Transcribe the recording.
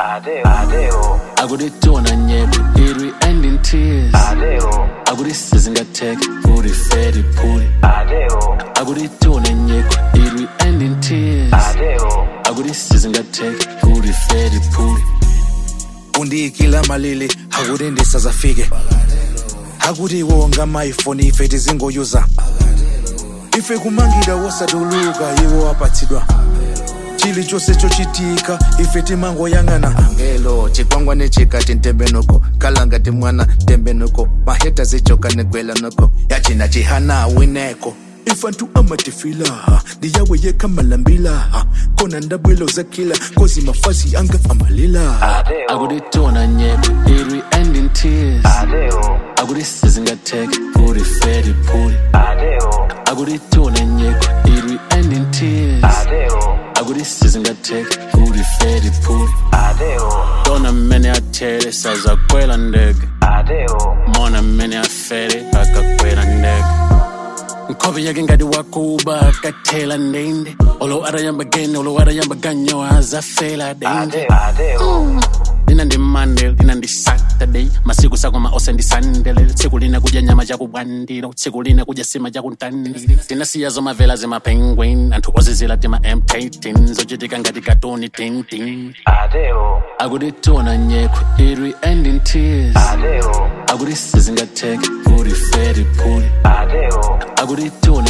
Adeo, Adeo, akuditona nyeko it will end in tears Adeo, akudisizi ngatheka kuti fedi phuli Adeo, akuditona nyeko it will end in tears Adeo, akudisizi ngatheka kuti fedi phuli undiyikila malili hakuti ndisazafike hakuti iwo ngamaifoni ife tizingoyuza ife kumangida wosaduluka iwo apatsidwa chilichonse chochitika ife timangoyang'ana angelo chikwangwane chikati ntembenuko kalangati mwana tembenuko maheta zichoka negwela noko yachina chihana wineko ifantu amatifilaha ndiyawe yekamalambilaha kona ndabwelo zakila kozi mafazi anga amalila Adeo, akuditona nyeko it will end in tears Adeo, akudisizi ngatheka kuti fedi phuli Adeo, akuditona nyeko it will end in tears Adeo, akudisizi ngatheka kuti fedi phuli Adeo, tona mmene athere sazakwela ndege Adeo, mona mmene afere akakwela ndege nkhope yake ngati wakuba akathela ndende olo arayamba gene olo arayamba ganyo azafela dende Adeo, Adeo, lina ndi monday lina ndi saturday masiku sakoma ose ndi sunday tsiku lina kudya nyama chakubwandiro tsiku lina kudya sima chakuntandiri tinasiya zomavela zimapenguin anthu ozizila tima m13 zochitika ngati katoni tintin Adeo, akuditona nyeko it will end in tears Adeo, akudisizi ngatheka kuti fedi phuli Adeo, akuditona